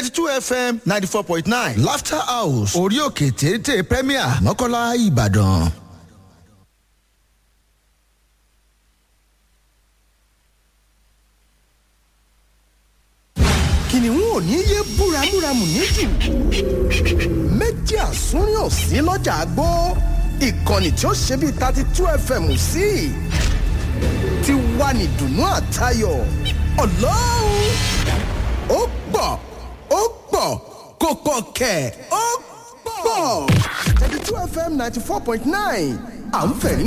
thirty two fm ninety four point nine laughter house orí òkè téńté premier mọ́kànlá ìbàdàn. kìnìún ò ní yé búramúramù níjù méjì àsúnrín ò sí lọ́jà àgbó ìkànnì tí ó ṣe bíi thirty two fm sí ti wà ní dùnú àtayọ̀ ọlọ́run ó pọ̀ ó pọ̀ kò pọ̀ kẹ̀ ó pọ̀ thirty two fm ninety four point nine à ń fẹ̀rí